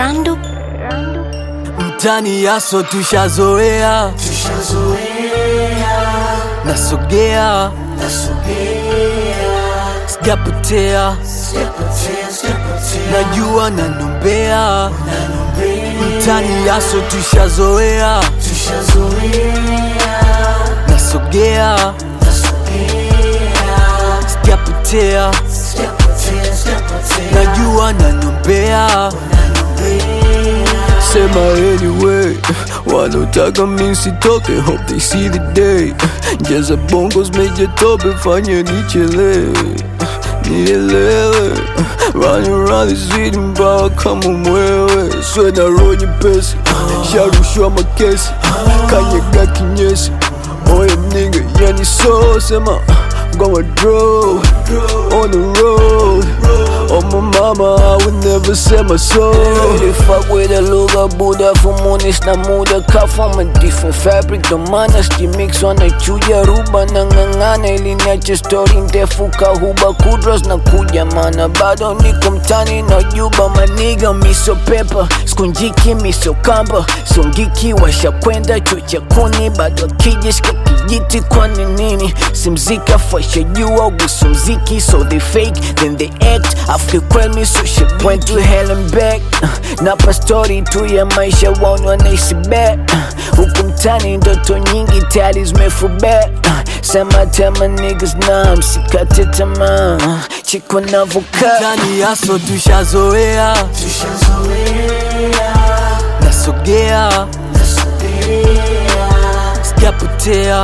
Randu mtani yaso tushazoea nasogea sijapotea najua nanombea mtani yaso tushazoea nasogea sijapotea najua nanombea sema anyway wanotaka misitoke hope they see the day jaza bongos meja tope fanya nichelewe nielewe running around the city mbawa kama mwewe swe na roho nyepesi sharushwa makesi kanyaga kinyesi oye mninga yani so sema gonna draw on the road Oh my mama, I would never sell my soul They fuck with a lugha buda fumunis na muda ka from a different fabric ndo maana mix wanaichuja ruba na ng'ang'ana ili niache story ndefu kahuba kudros na kuja mana bado niko mtani na juba maniga miso pepa skunjiki miso kamba songiki washakwenda chuo cha kuni bado akija shika kijiti kwani nini simzika fasha jua gusu mziki so they fake then they act after kweli so shit went to hell and back uh, napa story tu ya maisha waoni wanaishi bet uh, huku mtani ndoto nyingi tayari zimefubet uh, sema tema niggas na msikate tamaa uh, chiko navokaa mtani yaso tushazoea nasogea sijapotea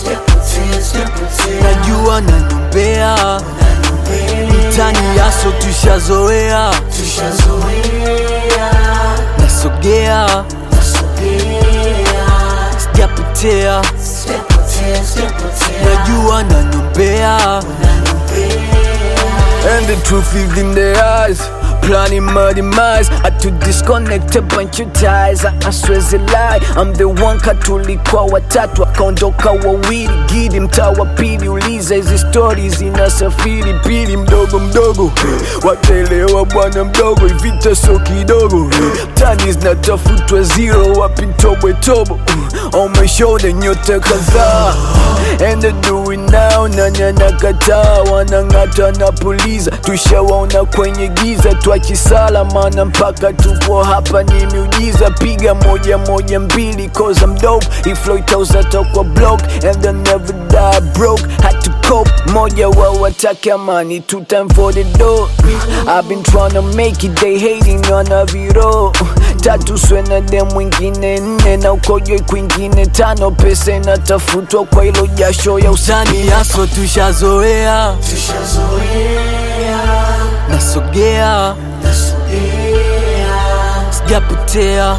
najua nanombea mtani yaso tushazoea nasogea sijapotea najua nanombea And the truth is in their eyes Planning my demise I to disconnect a bunch of ties I, I swear it's a lie I'm the one katulikuwa watatu akaondoka wawili gidi mtaa wa pili uliza hizi stories zinasafiri pili mdogo mdogo wataelewa bwana mdogo ivita so kidogo tani zinatafutwa zero wapi tobwe tobo on my shoulder nyota kadhaa and they do it now nani anakataa wanang'ata na puliza tushawaona kwenye giza twachisala mana mpaka tupo hapa ni miujiza piga moja moja mbili cause I'm dope iflo itauzatokwa block and I never die broke had to cope moja wa watake amani two time for the door I've been trying to make it they hating on a viro tatu swena de mwingine nne na ukojoi kwingine tano pesa inatafutwa kwa ilo jasho ya usani mtani yaso tushazoea nasogea sijapotea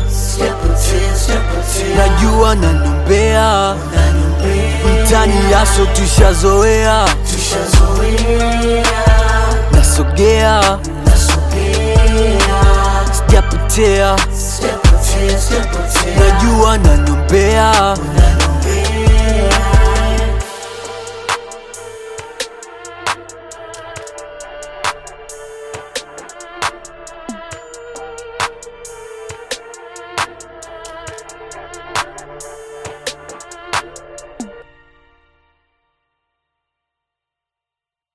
najua nanombea mtani yaso tushazoea nasogea sijapotea najua nanombea